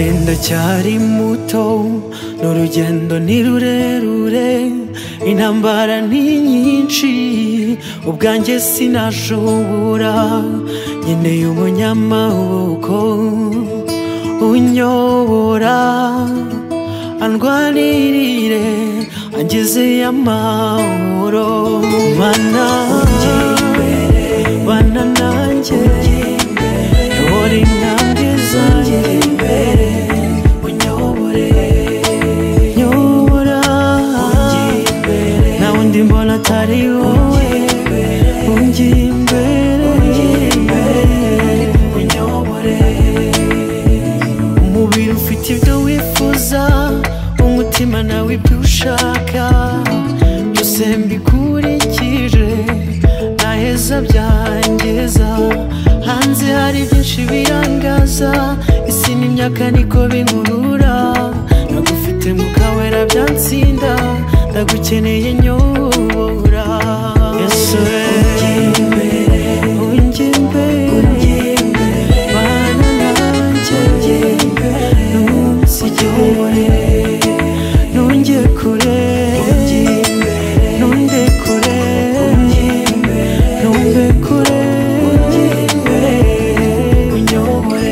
uracyari muto n'urugendo ni rurerure intambara ni nyinshi ubwanjye sinashobora nkeneye umunyamaboko unyobora andwanirire angeze amahoro mana bana nanjye uyobora intambwe zanjye unyobore nyobora nta wundi mbona atari wowe ungiye imbere unyobore umubiri ufite ibyo wifuza umutima nawe ibyo ushaka byose mbikurikije ntaheza byangiza hanze hari byinshi birangaza isi n'imyaka niko binkurura nagufite mukawera byantsinda ndagukeneye nyobora yesu unjye imbere bana nanjye ntunsijyore ntunge kure ntunde kure ntunde kure unyobore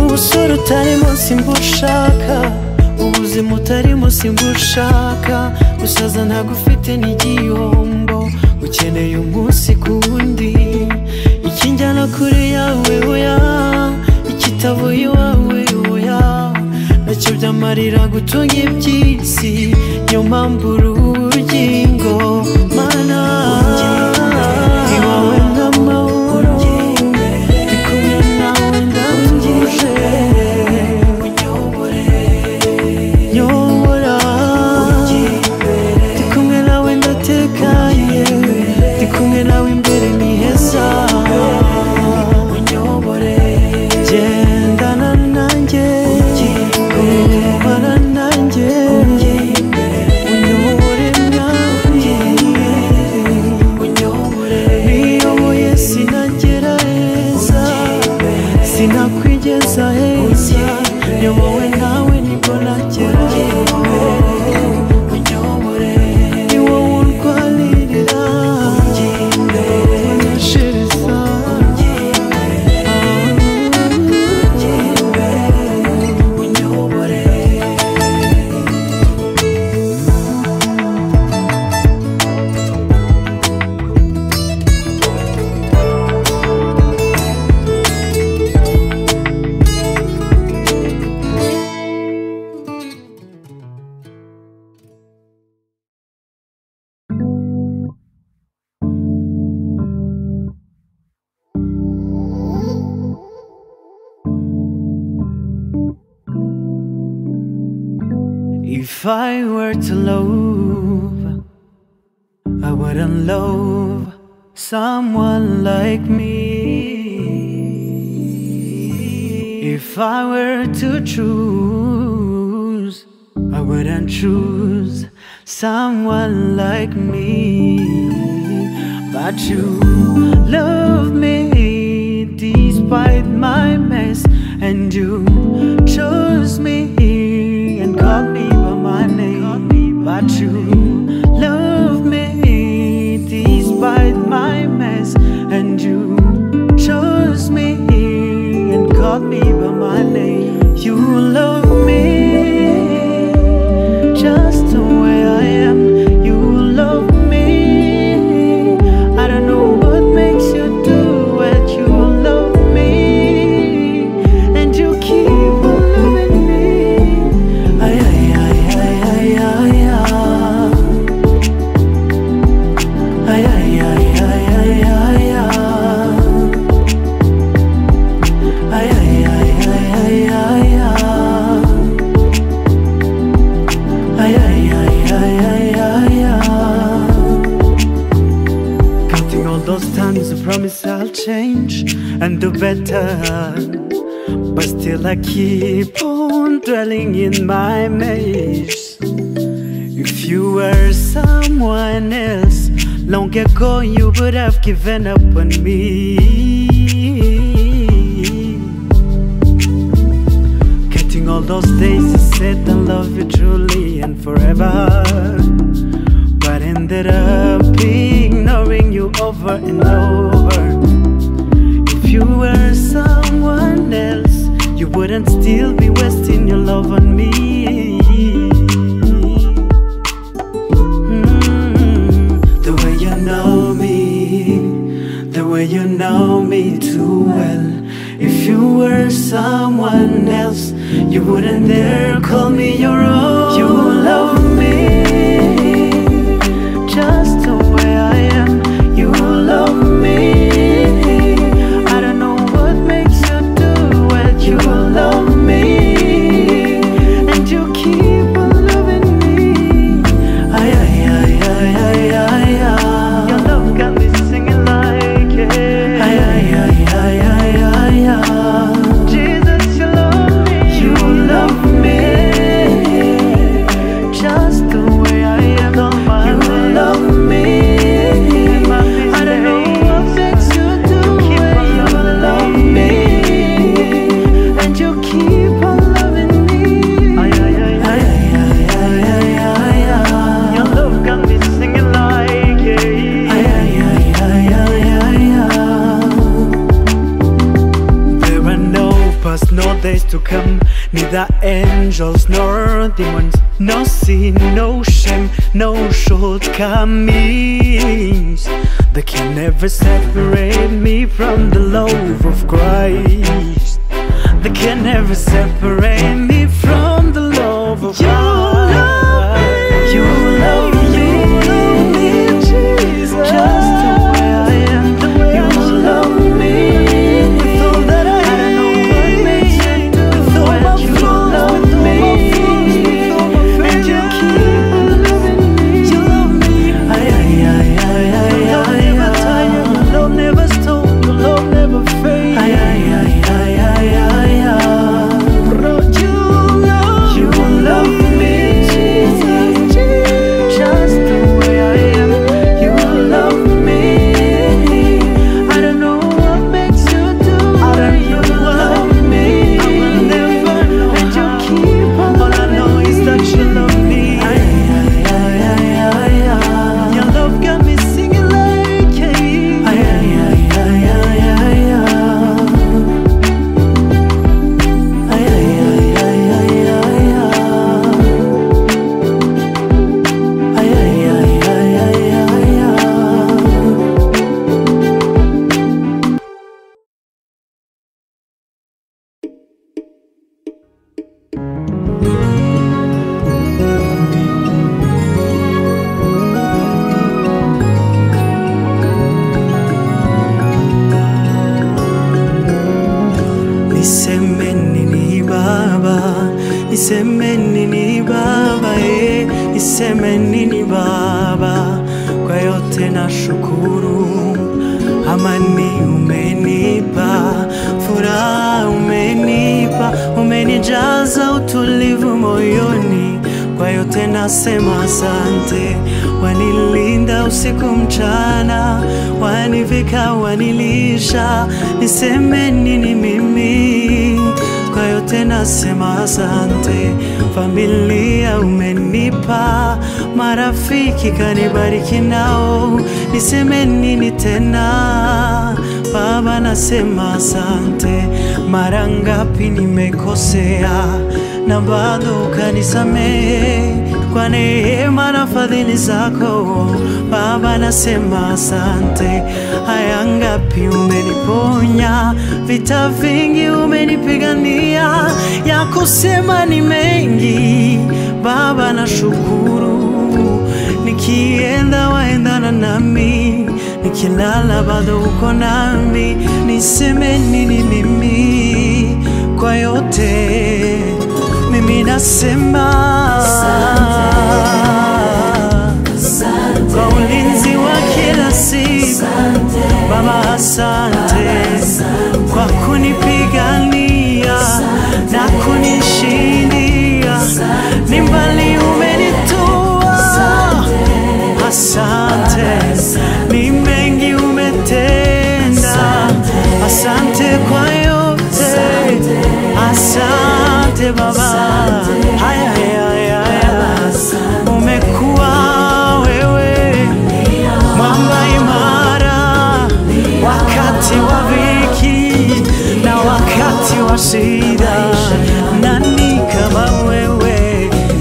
ubusore utari munsi mbushaka ubuzima utari munsi mbushaka gusaza ntagufite n'igihombo ukeneye umunsi ku wundi ikinjyana kuri yawe oya ikitavuye iwawe oya nacyo byamarira gutunga iby'isi niyo mpamvu urugingo mana iwawe nk'amahoro kumwe nawe ndatuje nyobora ndi kumwe nawe ndatekanye ndi kumwe nawe imbere ni heza gendana nanjye ubara nanjye unyobore nanjye niyoboye sinagera heza sinakwigeza heza nyobowe nawe nibwo nagera ni wowe urwanirira unyishiriza If I were to love, I wouldn't love someone like me. If I were to choose, I wouldn't choose someone like me. But you love me despite my mess, and you chose me and called me by my name. But you love me despite my mess, and you chose me and called me by my name. You love me just the way I am. You love me. I don't know what makes you do it. and do better. But still, I keep on dwelling in my maze. If you were someone else, long ago you would have given up on me. Counting all those days you said I love you truly and forever But ended up ignoring you over and over If you were someone else You wouldn't still be wasting your love on me Mm, The way you know me The way you know me too well If you were someone else You wouldn't dare call me your own You love me Just the way I am You love me I don't know what makes you do it You love me And you keep on loving me Ay, ay, ay, ay, ay, ay, ay. Your love got me singing like it. Ay, ay, ay, ay, ay, ay, ay. Jesus, you love me. You love me. Just the way I am. you love me. I don't know what makes you do it. You love me. And you keep on loving me. Ay, ay, ay, ay, ay, ay, ay, ay, ay. Your love got me singing like it. Ay, ay, ay, ay, ay, ay, ay. There are no past, no days to come, neither angels nor demons, no sin, no shame, no shortcomings. They can never separate me from the love of Christ. They can never separate me from the love of Christ. You love me, Jesus, just the way I am. You love me with all that I am. With all my flaws, with all my flaws, with all my failures. And you keep on loving me. You love me. Ay, ay, ay, ay, ay, ay. Love never tired. Love never stop. Love never fades. Ay, ay, ay, ay, ay, ay, ay. You love you love me. Just the way I am. You love me. I don't know what makes you do. it. You love me. And you keep on All I know is that you love me. Your love got me singing like Nisemeni ni baba, nisemeni ni baba, eh, nisemeni ni baba. Kwa yote na shukuru, amani umenipa, furaha umenipa, umenijaza utulivu moyoni. Kwa yote nasema asante, wanilinda usiku mchana, wanivika, wanilisha, nisemeni ni mimi kwa yote nasema asante. Familia umenipa, marafiki kanibariki nao, niseme nini tena? Baba nasema asante, mara ngapi nimekosea na bado ukanisamehe kwa neema na fadhili zako Baba, nasema asante. Haya ngapi umeniponya, vita vingi umenipigania, ya kusema ni mengi. Baba, nashukuru, nikienda waendana nami, nikilala bado uko nami. Niseme nini mimi kwa yote mimi nasema kwa ulinzi wa kila siku Baba, asante kwa yote. Asante Baba, haya haya haya, umekuwa wewe mwamba imara wakati wa viki na wakati wa shida. Nani kama wewe?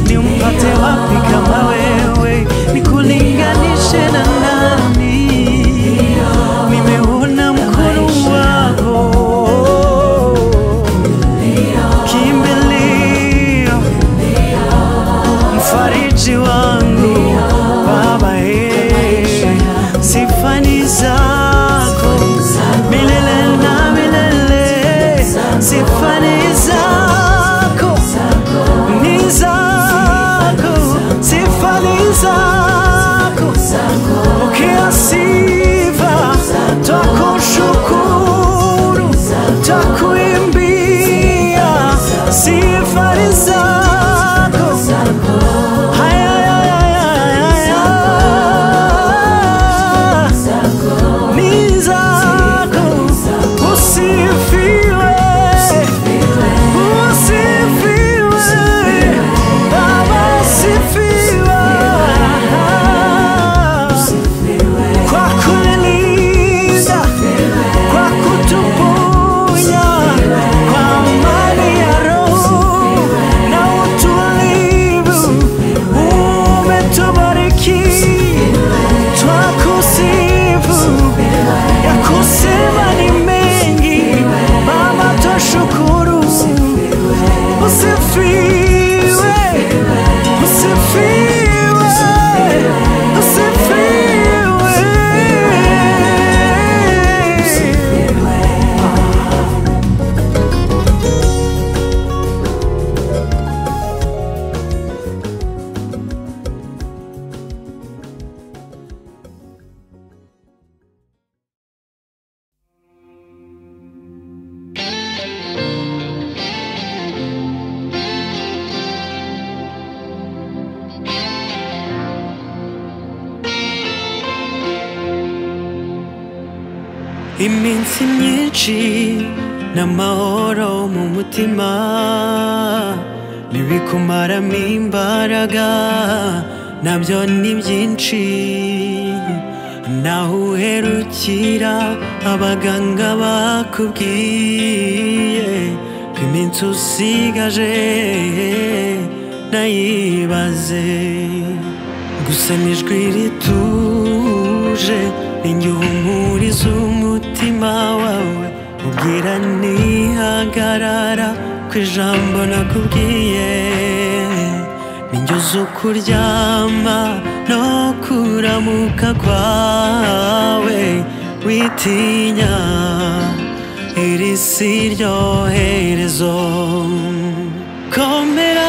Nimpate wapi kama wewe? Nikulinganishe na nani? Nimeona mkono wako kimbilio, mfariji wangu Baba, eh, sifani zako milele na milele, sifani zako ni zako, sifani zako pokea sifa, takushukuru, takuimbia sifa ni zako. Haya, haya, haya, haya, ni zako. Usifiwe, usifiwe, Baba, usifiwe kwa kunilinda, kwa kutuponya, kwa amani ya roho na utulivu, umetubariki twakusifu. Ya kusema ni mengi, Baba, twashukuru. Usifiwe. Usifiwe, usifiwe. iminsi myinshi n'amahoro mu mutima nibikumaramo imbaraga nabyo ni byinshi naho uherukira abaganga bakubwiye ko iminsi usigaje nayibaze gusa n'ijwi rituje ninjye uhumuriza umutima wawe ubwira ntihagarara ku ijambo nakubwiye ninjye uzi ukuryama no kuramuka kwawe witinya iri si ryo herezo komera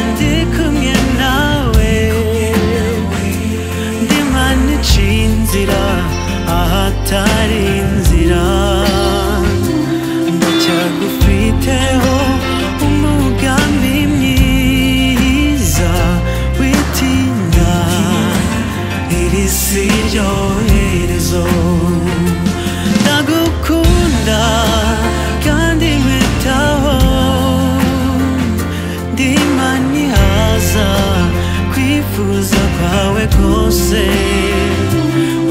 ndi kumwe nawe ndimanica inzira ahatari inzira ndacyagufiteho umugambi mwiza witinda iri si ryo herezo ndagukunda kandi nkwitaho ndima ntihaza kwifuza kwawe kose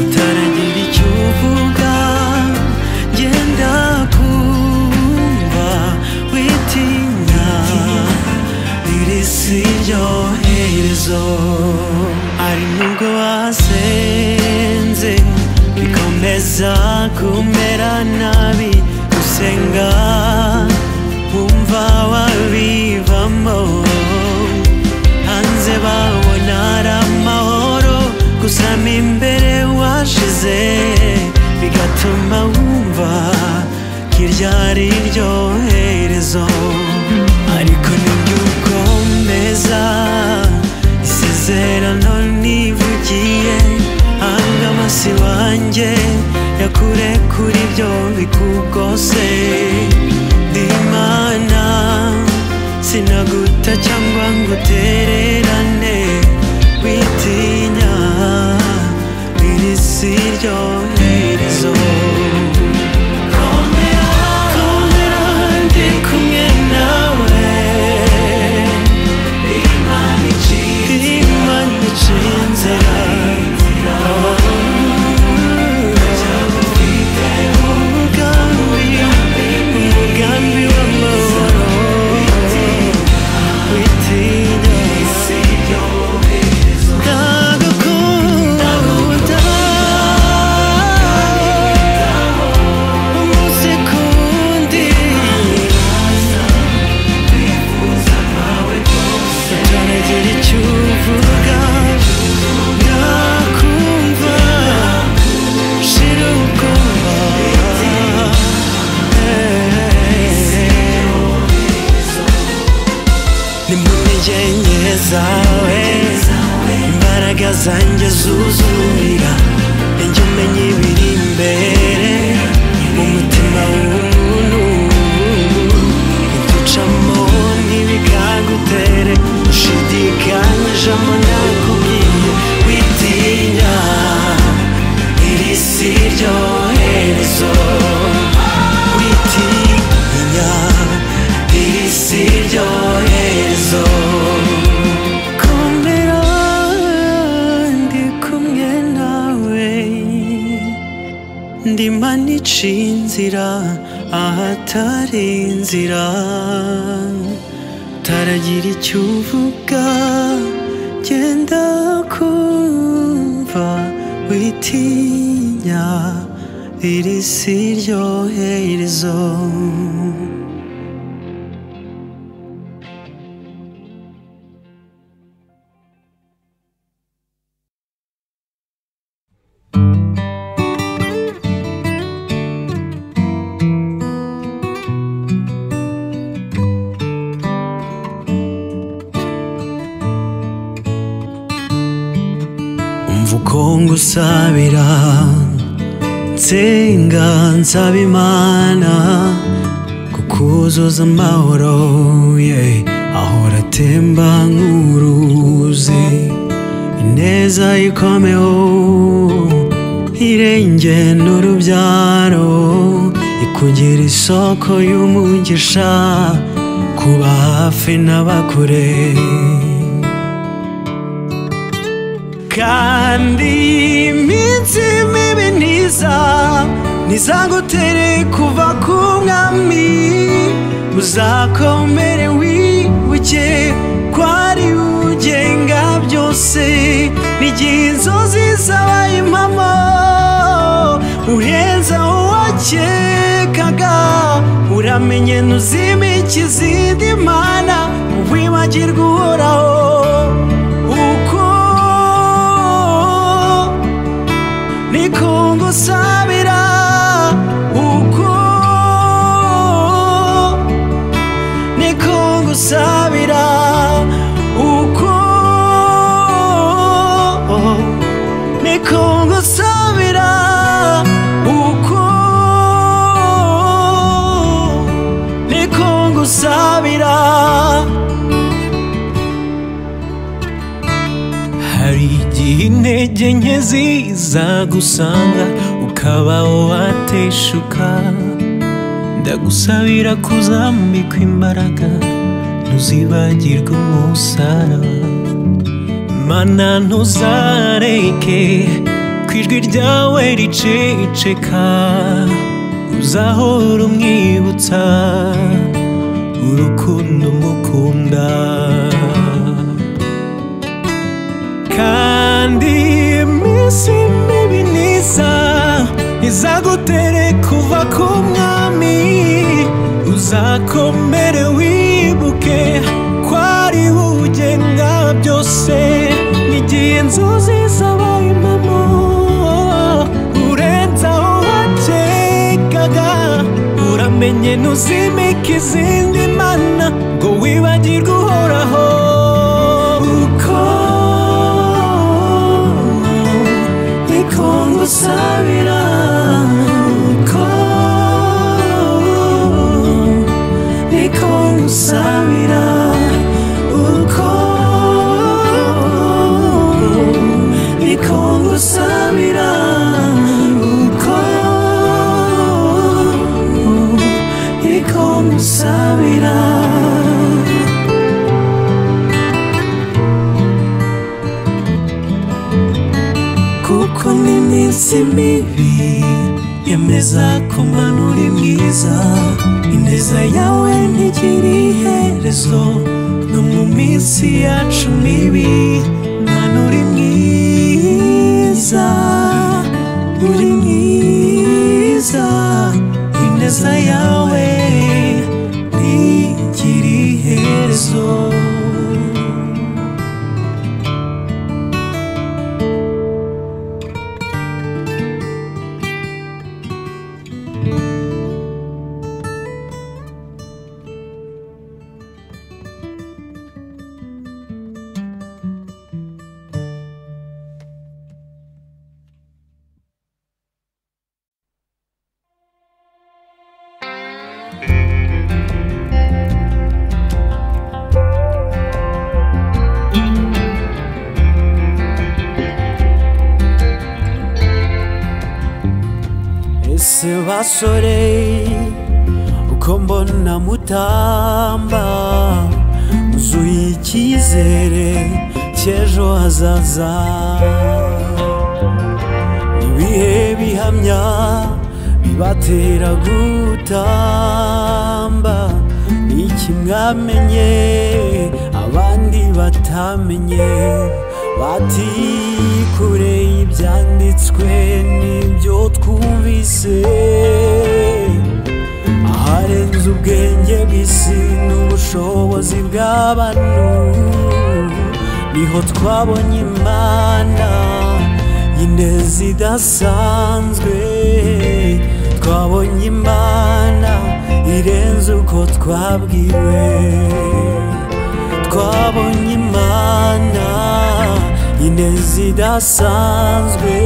utaragira icyo uvuga genda kumva witinya iri si ryo herezo ari nubwo wasenze bikomeza kumera nabi gusenga wumva wabivamo hanze babona ari amahoro gusa mo imbere washize bigatuma wumva kirya ari ryo herezo ariko ntibyukomeza isezerano nivugiye hanga amasi wanjye yakure kuri byo bikugose ndi imana sinaguta cyangwa ngo utererane witinya iri si ryo herezo zawe imbaraga zanjye zuzumira njye umenya ibiri imbere mu mutima w'umuntu uducamo ntibikagutere ushidikanyijemo nakubwiye witinya iri si ryo herezo witinya iri si ryo herezo Komera ndi kumwe nawe ndima nica inzira ahatari inzira taragira icyo uvuga genda kumva witinya iri si ryo herezo umva uko ngusabira nsenga nsaba imana kukuzuza amahoro ye ahora atemba nk'uruzi ineza ikomeho irenge n'urubyaro ikugira isoko y'umugisha kuba hafi n'abakure kandi iminsi mibi ntiza ntizagutere kuva ku mwami uzakomere wibuke ko ari we ugenga byose n'igihe inzozi zabaye impamo urenze uwakekaga uramenye ntuzimike izindi mana wibagirwe uhoraho uko niko ngusabira uko niko ngusabira uko niko ngusabira uko niko ngusabira hari igihe intege nke zizagusanga ukabaho wateshuka ndagusabira kuzambikwa imbaraga ntuzibagirwe umusaraba mana ntuzareke ku ijwi ryawe riceceka uzahora umwibutsa urukundo umukunda kandi iminsi mibi ntiza izagutere kuva ku mwami uzakomere wibuke ko ari we ugenga byose n'igihe inzozi zabaye impamo urenze aho wakekaga uramenye ntuzimike izindi mana ngo wibagirwe uhoraho uko niko ngusabira uko niko ngusabira uko niko ngusabira uko niko ngusabira kuko n'iminsi mibi yemeza kumanura mwiza ineza yawe ntigira iherezo no mu minsi yacu mibi mana uri mwiza uri mwiza ineza yawe ntigira iherezo se basore uko mbona mutamba muzuye icyizere cy'ejo hazaza ibihe bihamya bibatera gutamba iki mwamenye abandi batamenye bati kure y'ibyanditswe n'ibyo twumvise aharenze ubwenge bw'isi n'ubushobozi bw'abantu niho twabonye imana y'ineza idasanzwe twabonye imana irenze uko twabwiwe twabonye imana y'ineza idasanzwe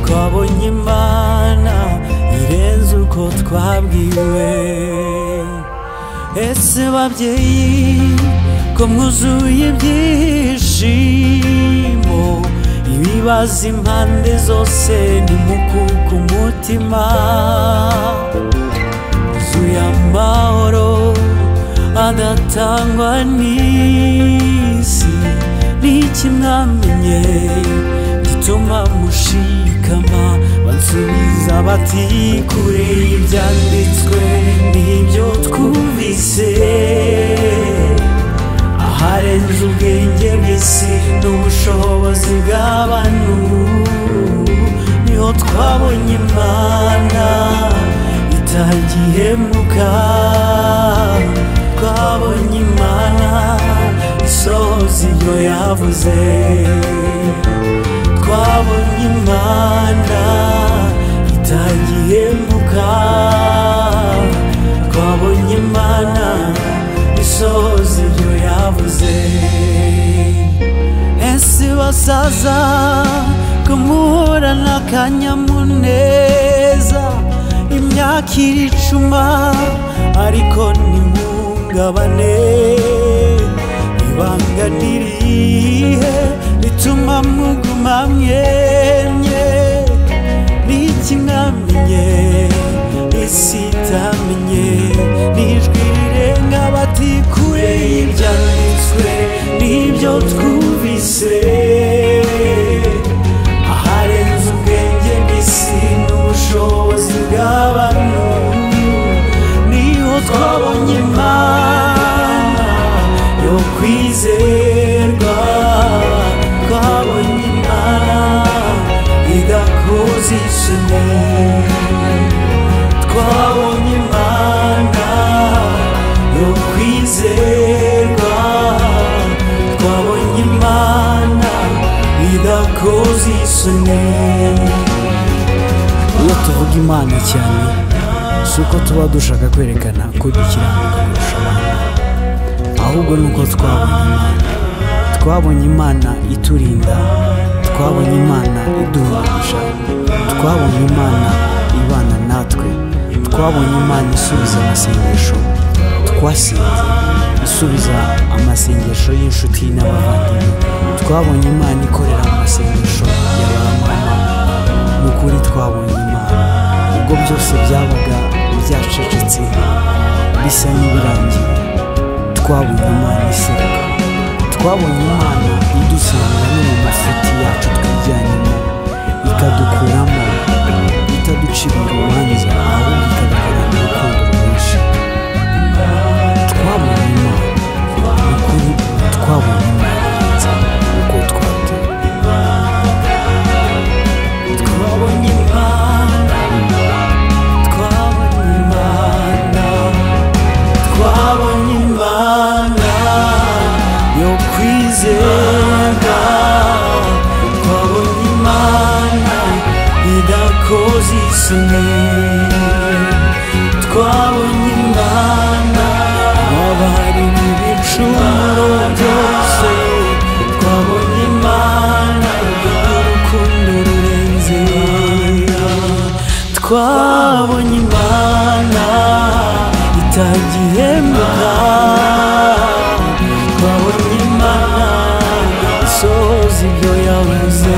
twabonye imana irenze uko twabwiwe ese babyeyi ko mwuzuye ibyishimo ibibaza impande zose ntimukuke umutima zuye amahoro adatangwa n'isi n'iki mwamenye gituma mushikama bansubiza bati kure y'ibyanditswe n'ibyo twumvise aharenze ubwenge bw'isi n'ubushobozi bw'abantu niho twabonye imana itagihemuka twabonye imana isohoza ibyo yavuze twabonye imana itagihemuka twabonye imana isohoza ibyo yavuze ese basaza kumuhura n'akanyamuneza imyaka iricuma ariko ntimungabane ibanga nirihe rituma muguma mwenye n'ikimwamenye isi itamenye n'ijwi rirenga bati kure y'ibyanditswe n'ibyo twumvise aharenze ubwenge bw'isi n'ubushobozi bw'abantu niho twabonye imana yo kwizerwa twabonye imana idakoze ishema twabonye imana yo kwizerwa twabonye imana idakoze isoni iyo tuvuga imana cyane si uko tuba dushaka kwerekana ko dukiranuka kurusha abandi ahubwo ni uko twabonye imana twabonye imana iturinda twabonye imana iduhamisha twabonye imana ibana natwe twabonye imana isubiza amasengesho twasinze isubiza amasengesho y'inshuti n'abavandimwe twabonye imana ikorera mu masengesho ya ba mama ni ukuri twabonye imana ubwo byose byabaga byacecetse bisa n'ibirangiye twabonye imana iseruka twabonye imana idusanga no mu mafuti yacu twijyanyemo ikadukuramo itaducira urubanza ahubwo ikadukorana urukundo rwinshi twabonye imana ni ukuri twabonye imana irenze uko twateye twabonye imana twabonye imana twabonye imana yo kwizerwa twabonye imana idakoze isoni twabonye imana wabari mu bicumuro byose twabonye imana urukundo rurenze twabonye imana itagihemba twabonye imana isohoza ibyo yavuze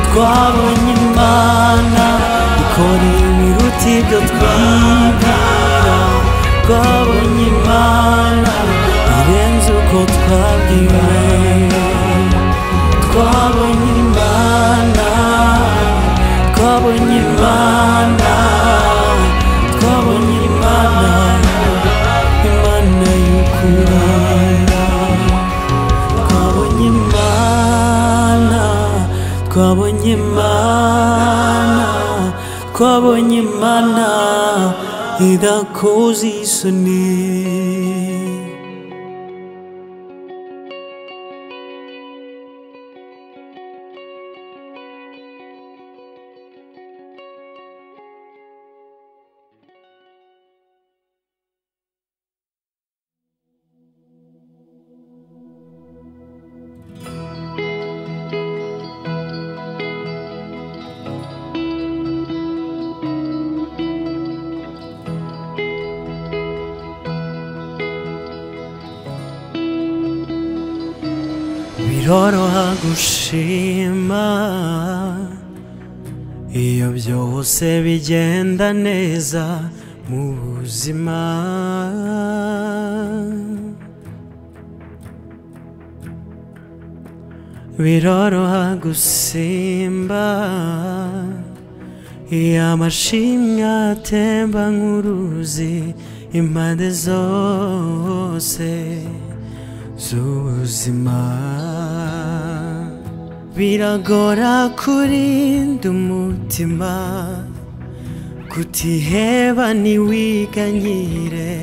twabonye imana twabwira twabonye imana irenze uko twabwiwe twabonye imana twabonye imana twabonye imana imana y'ukurara twabonye imana twabonye imana twabonye imana idakoze isoni biroroha gushima iyo byose bigenda neza mu buzima biroroha gusimba iyo amashimwe atemba nk'uruzi impande zose z'ubuzima biragora kurinda umutima kutiheba ntiwiganyire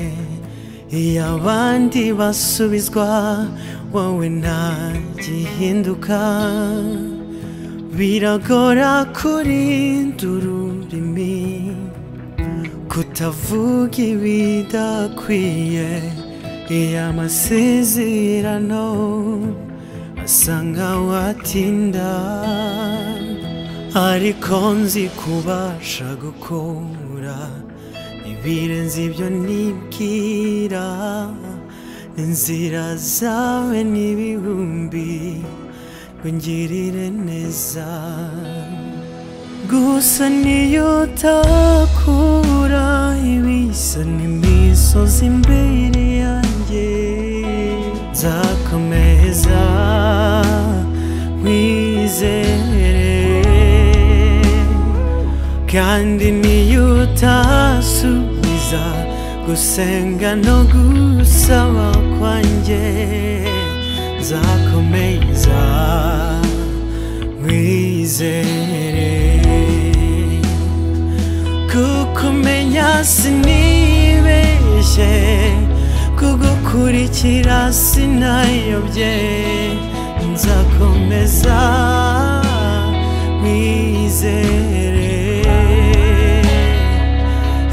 iyo abandi basubizwa wowe ntagihinduka biragora kurinda ururimi kutavuga ibidakwiye iyo amasezerano asa nkaho atinda ariko nzi kubasha gukora ibirenze ibyo nibwira inzira zawe n'ibihumbi ngirire neza gusa niyo utakura ibisa n'imisozi imbere yanjye nzakomeza wizere kandi niyo utasubiza gusenga no gusaba kwanjye nzakomeza wizere kukumenya sinibeshye kugukurikira sinayobye nzakomeza wizere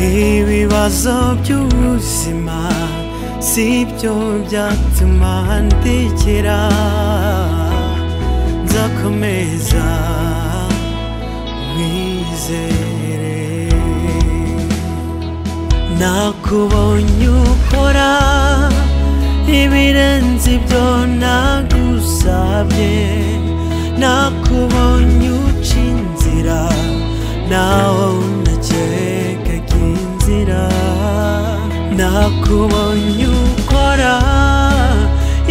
ibibazo by'ubuzima si byo byatuma ndekera nzakomeza wizere nakubonye ukora ibirenze ibyo nagusabye nakubonye uca inzira nawe unakekaga inzira nakubonye ukora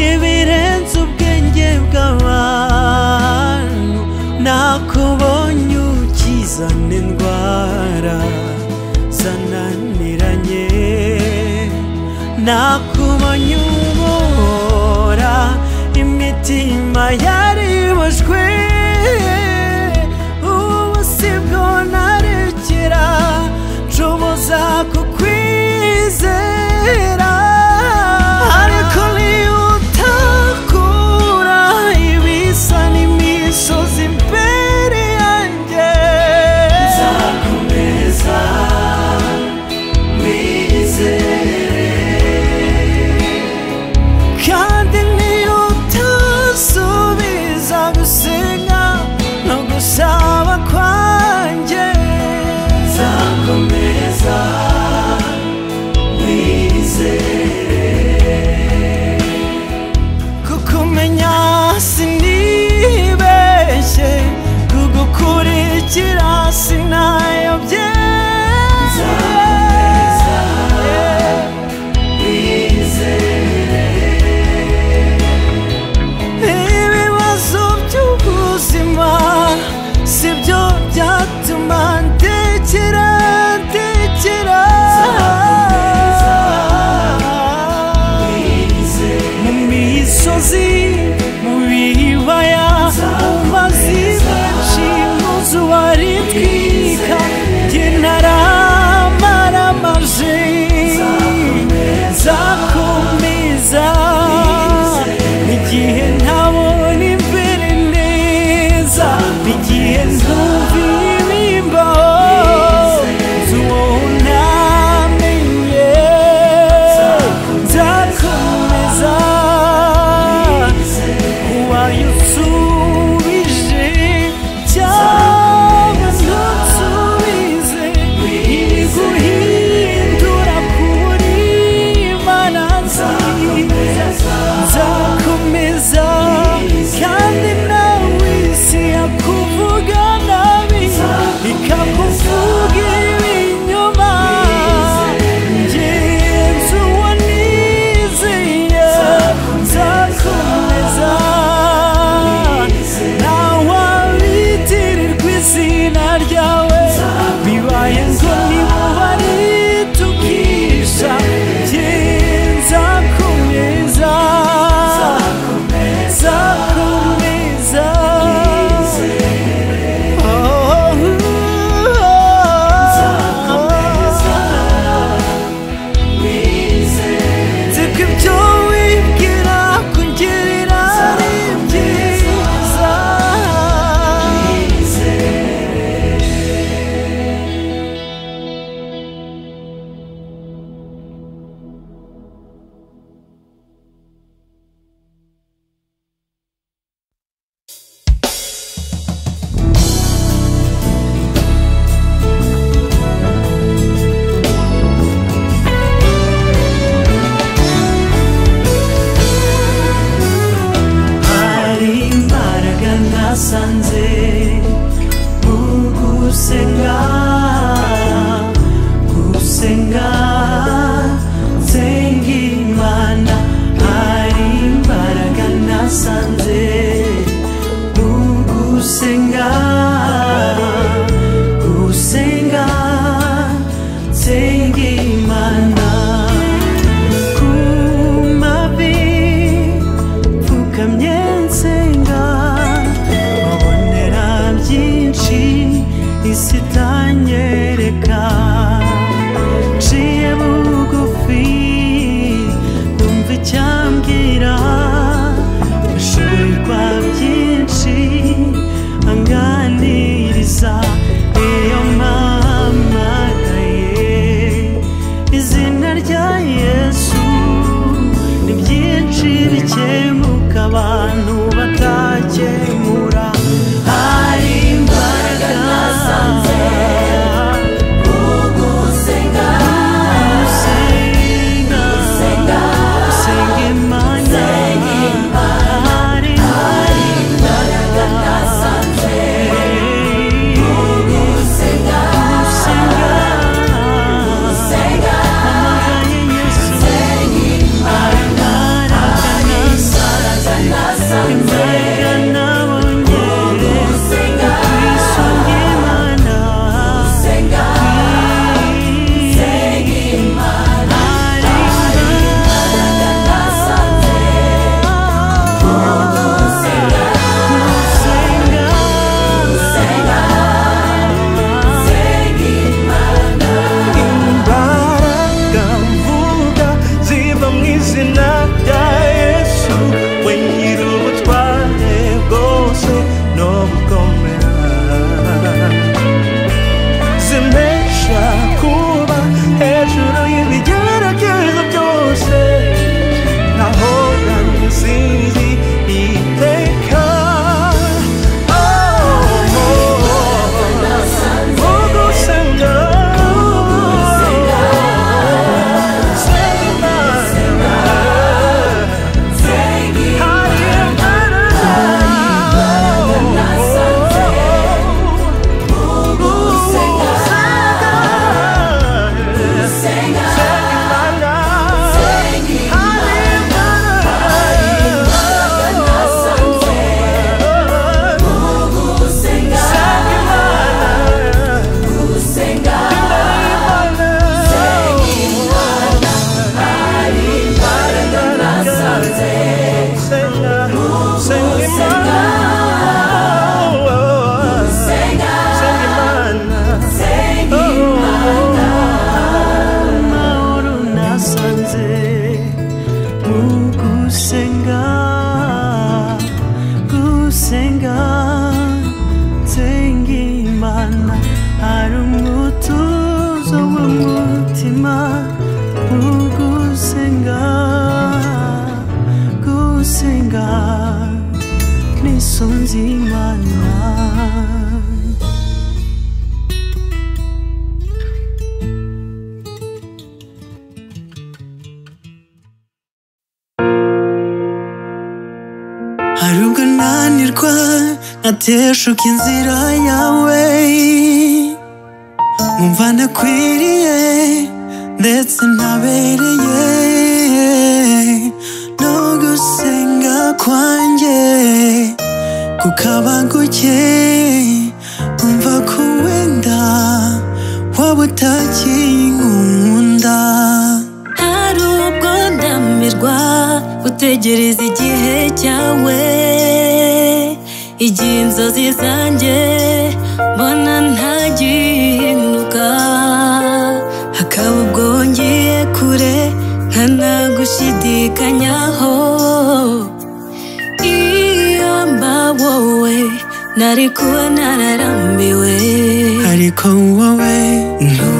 ibirenze ubwenge bw'abantu nakubonye ukizana indwara zananiranye nakubonye ubora imitima yariboswe ubu si bwo narekera nshoboza kukwizera ariko niyo utakura ibisa n'imisozi imbere yanjye nzakomeza Kandi niyo utasubiza gusiga umutima ugusenga gusenga nisonze imana hari ubwo nanirwa nkateshuka inzira yawe nkumva ntakwiriye ndetse ntabereye no gusenga kwanjye kukaba guke umva ko wenda waba utakinkunda hari ubwo ndamirwa gutegereza igihe cyawe igihe inzozi zanjye mbona ntagihinduka hakaba ubwo ngiye kure nkanagushidikanyaho iyo mba wowe nari kuba nararambiwe ariko wowe ntu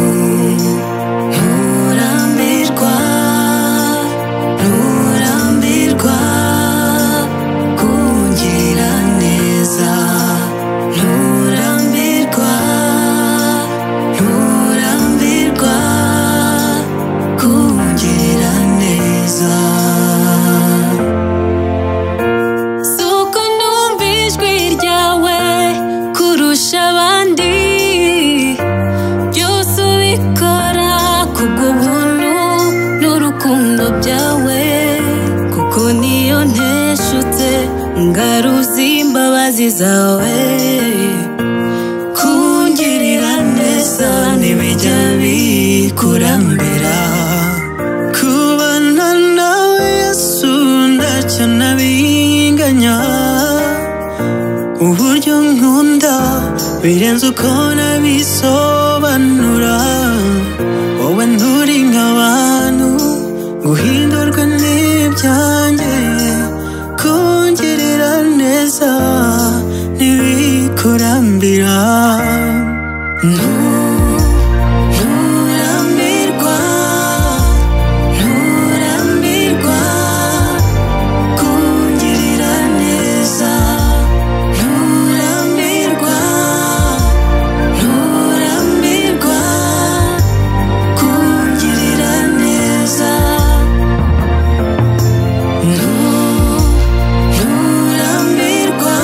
nturambirwa nturambirwa kungira neza nturambirwa nturambirwa kungira neza si uko numva ijwi ryawe kurusha abandi byose ubikora kubw'ubuntu n'urukundo byawe kuko niyo nteshutse ngaruzi imbabazi zawe kungirira neza ntibijya bikurambira kubana nawe yesu ntacyo nabinganya uburyo nkunda birenze uko nabisobanura wowe nturi nk'abantu guhindurwa n'ibyanjye kungirira neza ntibikurambira nturambirwa nturambirwa kungirira neza nturambirwa nturambirwa kungirira neza nturambirwa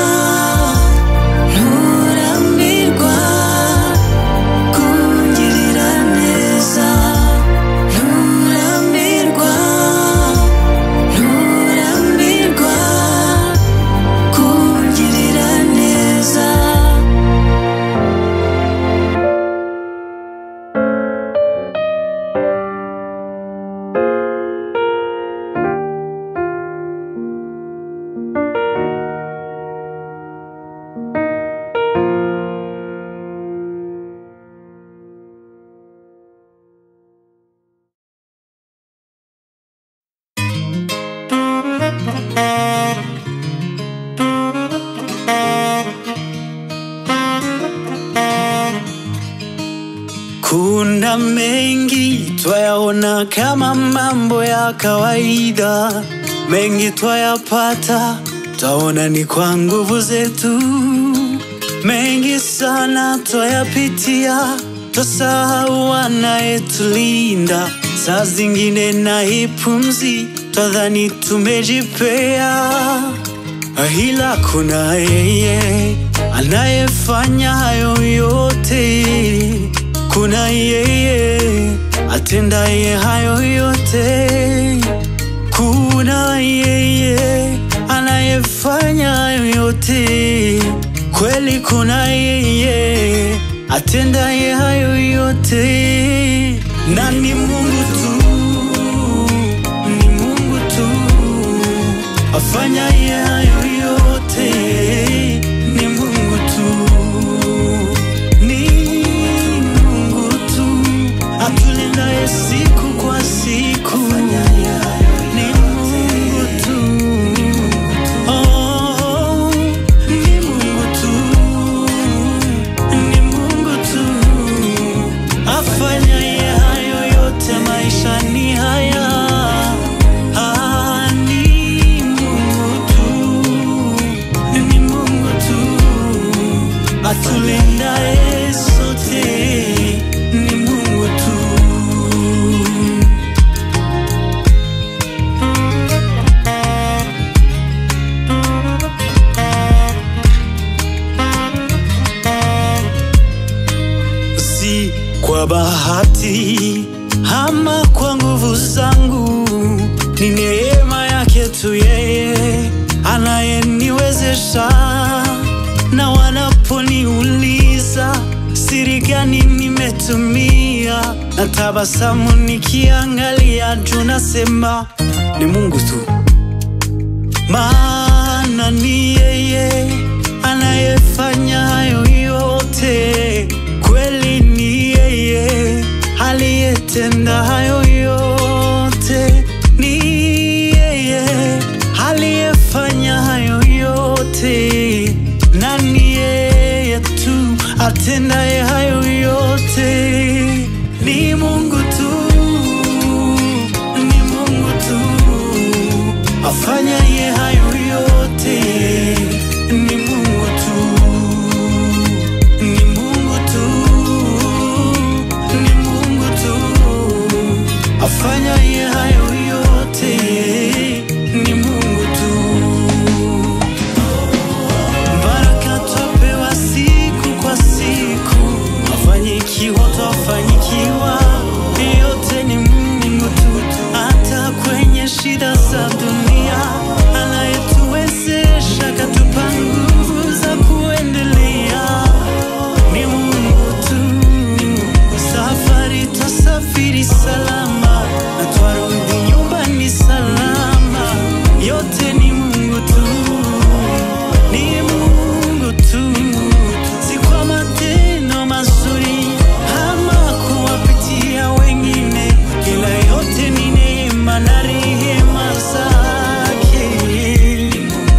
nturambirwa kungirira neza nturambirwa nturambirwa kungirira neza Kuna mengi twayaona kama mambo ya kawaida, mengi twayapata twaona ni kwa nguvu zetu. Mengi sana twayapitia, twasahau anayetulinda. Saa zingine na hii pumzi twadhani tumejipea ila kuna yeye anayefanya hayo yote, kuna yeye atendaye hayo yote, kuna yeye anayefanya hayo yote, kweli kuna yeye atendaye hayo yote, na ni Mungu tu, ni Mungu tu afanyaye hayo yote ni Mungu tu, ni Mungu tu atulindaye siku kwa siku ni Mungu tu, oh, ni Mungu tu, ni Mungu tu afanyaye hayo yote nafsi ama kwa nguvu zangu, ni neema yake tu yeye anayeniwezesha. Na wanaponiuliza siri gani nimetumia, na tabasamu nikiangalia juu, nasema ni Mungu tu maana ni yeye anayefanya hayo yote, kweli ni yeye aliyetenda hayo yote, ni yeye aliyefanya hayo yote, na ni yeye tu atendaye hayo yote, ni Mungu tu ni Mungu tu afanyaye hayo yote, ni Mungu tu, ni Mungu tu, ni Mungu tu afanyaye hayo yote, ni Mungu tu. Baraka twapewa siku kwa siku, mafanikio twafanikiwa, yote ni Mungu tu. Hata kwenye shida za dunia, anayetuwezesha katupa nguvu za kuendelea. Ni Mungu tu, safari twasafiri salama, na twarudi nyumbani salama, yote ni Mungu tu ni Mungu tu, si kwa matendo mazuri ama kuwapitia wengine, ila yote ni neema na rehema zake,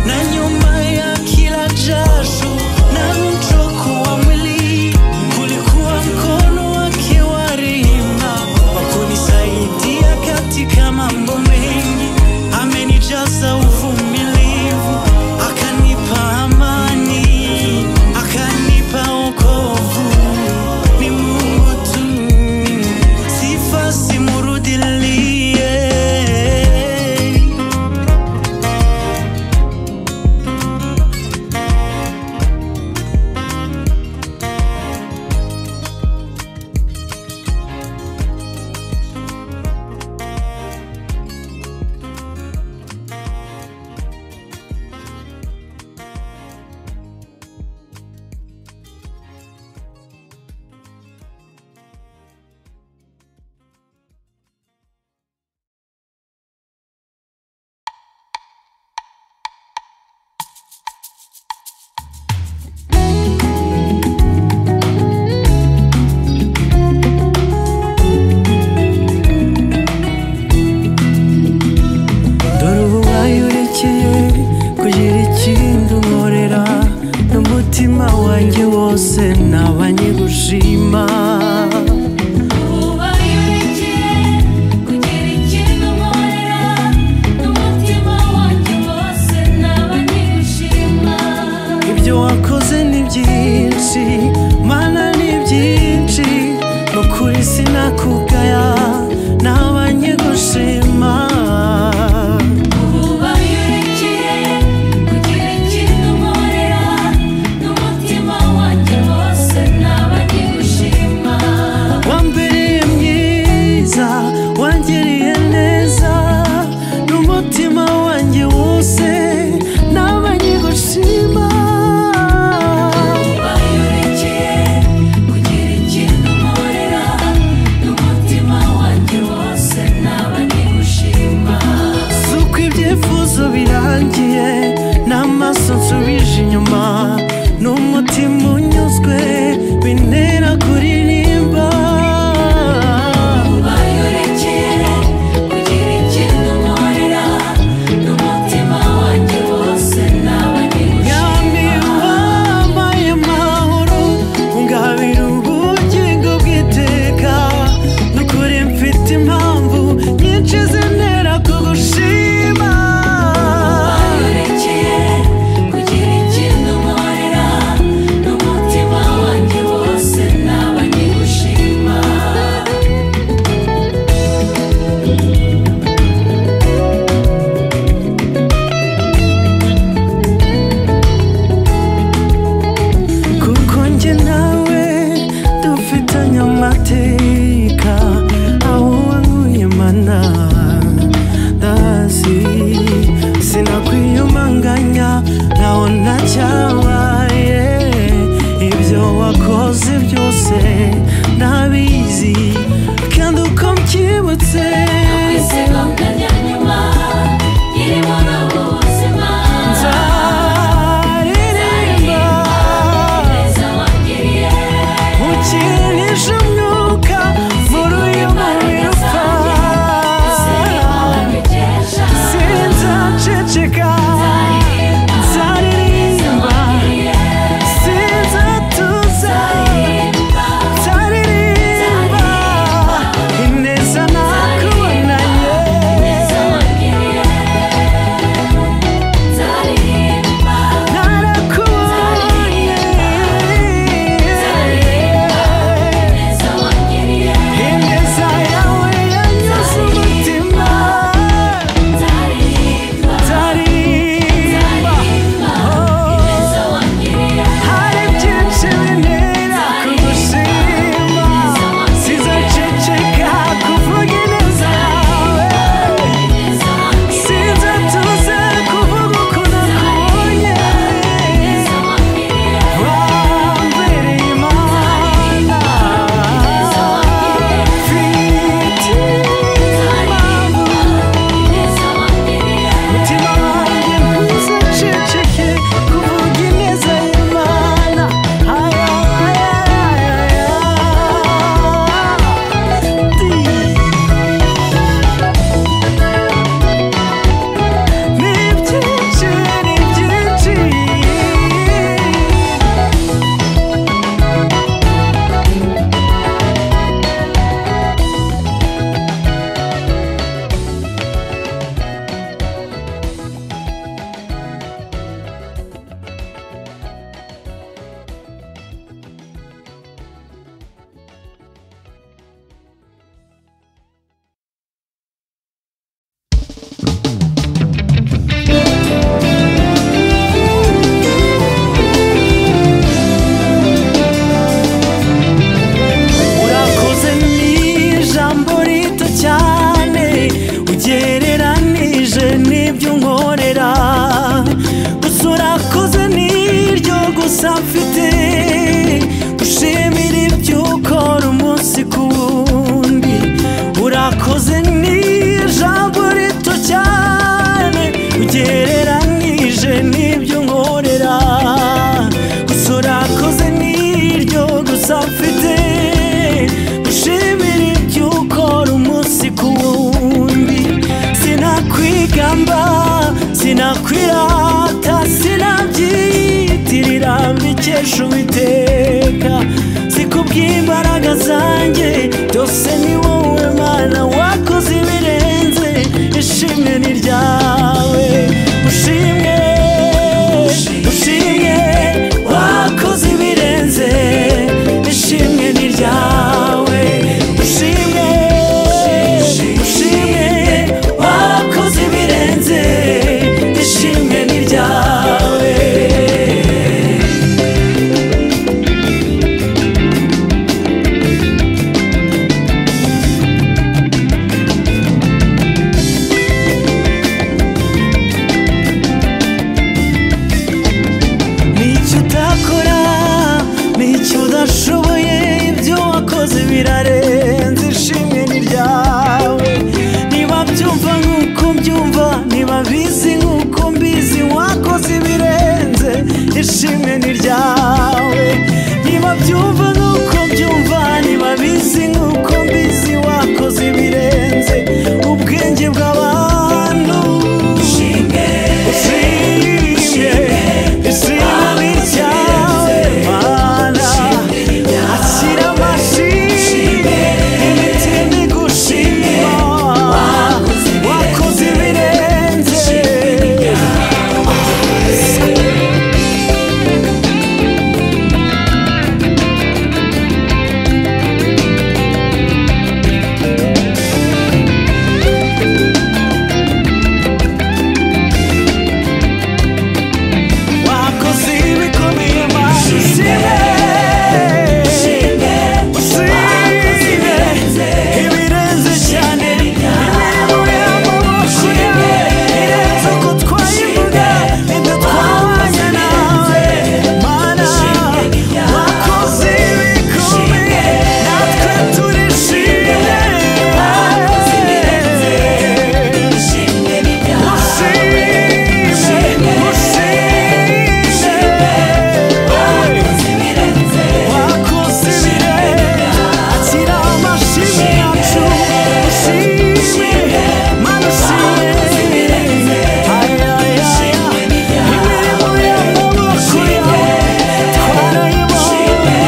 na nyuma ya kila jasho na mchoko wa mwili kulikuwa mkono wake wa rehema wa kunisaidia ishimwe ni ryawe niba byumva nk'uko byumva niba bizi nk'uko mbizi wakoze ibirenze ubwenge bw'abantu ushimwe ushimwe ishimwe ni ryawe mana akira amashimwe imitima igushima wakoze ibirenze wakoze ibikomeye mashimwe ushimwe ibirenze cyane imirimo y'amaboko yawe irenze uko twayivuga nibyo twabanye nawe mana wakoze ibikomeye natwe turishimye ushimwe ushimwe wakoze ibirenze akira amashimwe yacu ushimwe mana ushimwe ayayaya imirimo y'amaboko yawe twarayibonye ushimwe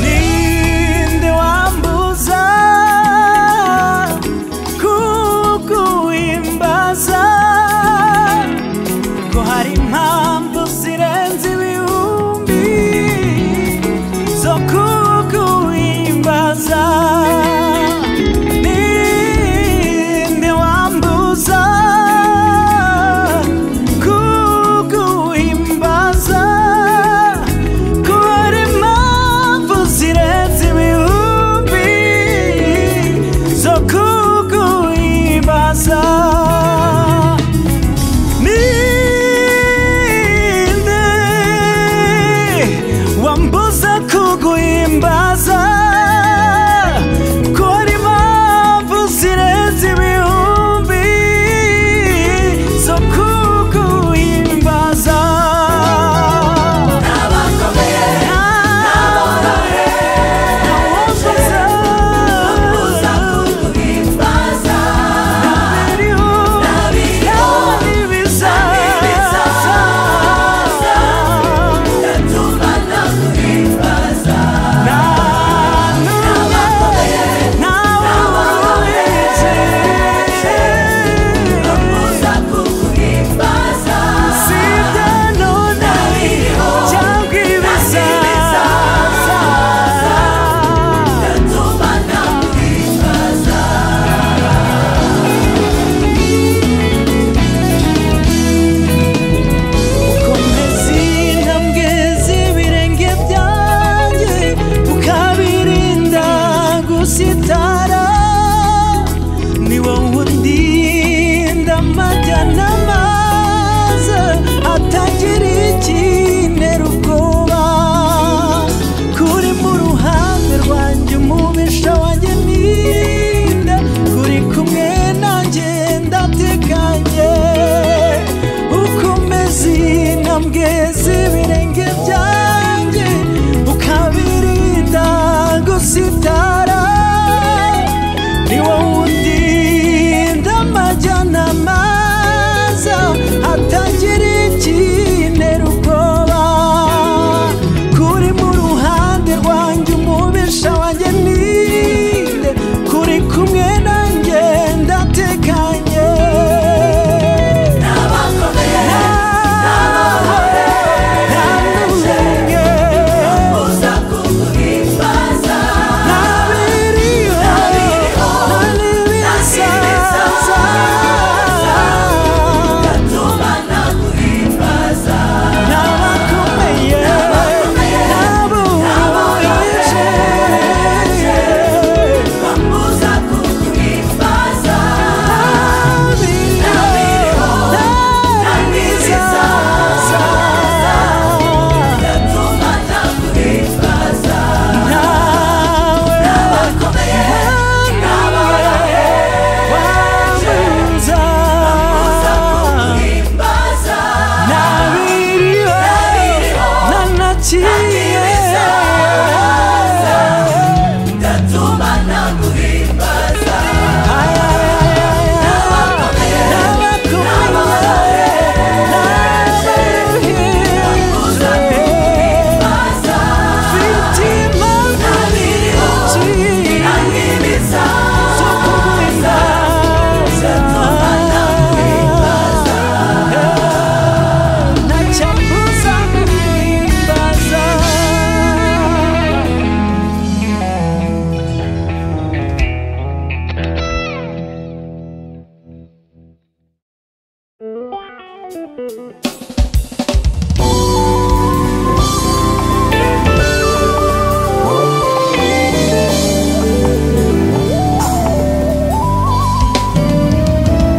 ninde wambuza kukuimbaza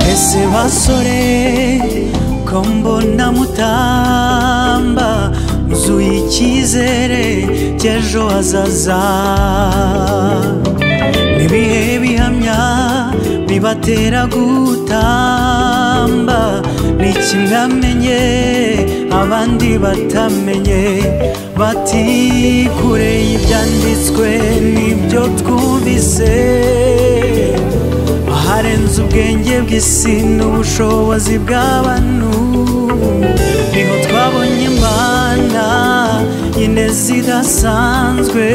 mwese basore ko mbona mutamba muzuye icyizere cy'ejo hazaza n'ibihe bihamya bibatera gutamba ni kimwe amenye abandi batamenye bati kure y'ibyanditswe n'ibyo twumvise aharenze ubwenge bw'isi n'ubushobozi bw'abantu niho twabonye imana ine zidasanzwe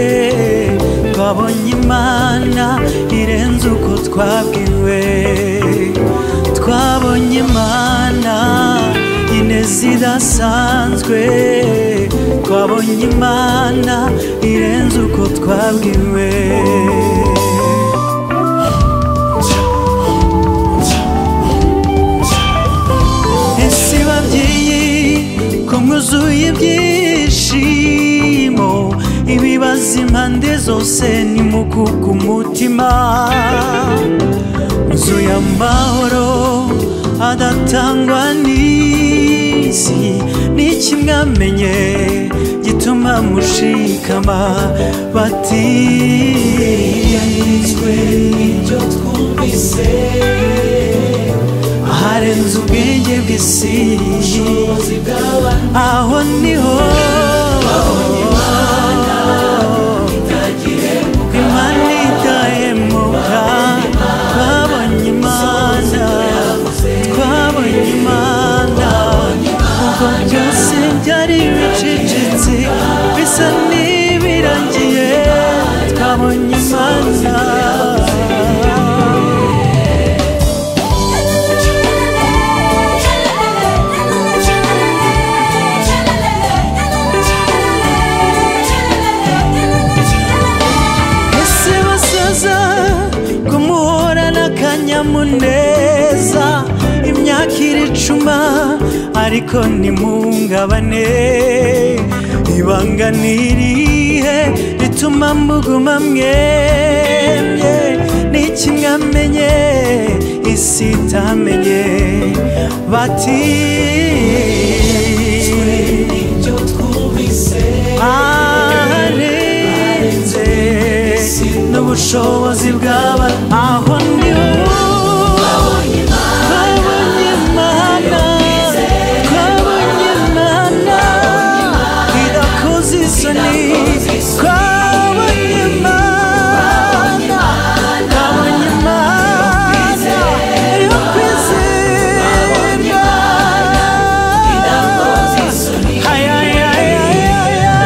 twabonye imana irenze uko twabwiwe twabonye imana ine zidasanzwe twabonye imana irenze uko twabwiwe ese babyeyi ko mwuzuye ibyishimo ibibazo impande zose nimukuka umutima mwuzuye amahoro adatangwa n'isi ni kimwe amenye gituma mushikama bati yanditswe ibyo twumvise aharenze ubwenge bw'isi aho niho imana itahemuka twabonye imana twabonye imana ubwo byose byari bicecetse bisa n'ibirangiye twabonye imana ese basaza ko muhorana akanyamuneza imyaka iricuma ariko ntimuhungabane ibanga ni irihe rituma muguma mwemye ni kimwe amenye isi itamenye bati aharenze n'ubushobozi bw'abantu aho niho twabonye imana twabonye imana idakoze isoni twabonye imana twabonye imana yo kwizera Ay, ay, ay, ay, ay, ay.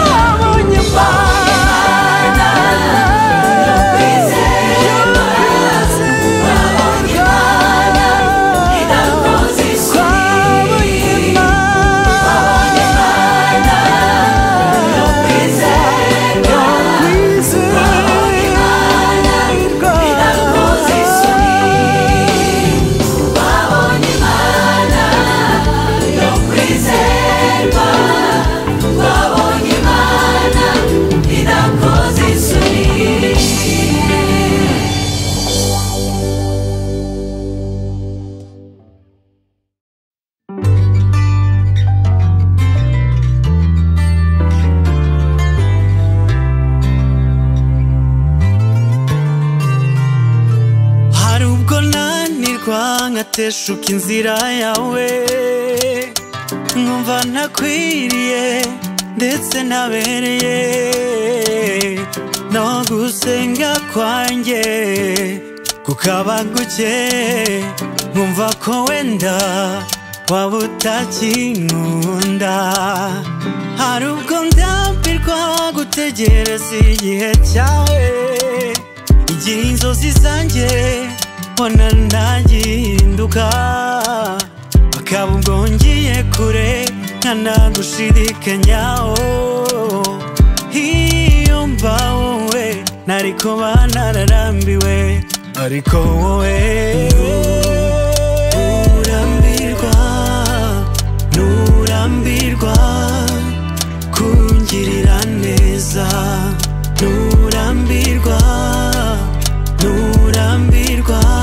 twabonye imana twabonye hari ubwo nanirwa nkateshuka inzira yawe nkumva ntakwiriye ndetse ntabereye no gusenga kwanjye kukaba guke nkumva ko wenda waba utakinkunda hari ubwo ndambirwa gutegereza igihe cyawe igihe inzozi zanjye mbona ntagihinduka akaba ubwo ngiye kure nkanagushidikanya iyo mba ariko banararambiwe ariko wowe nturambirwa nturambirwa kungirira neza nturambirwa nturambirwa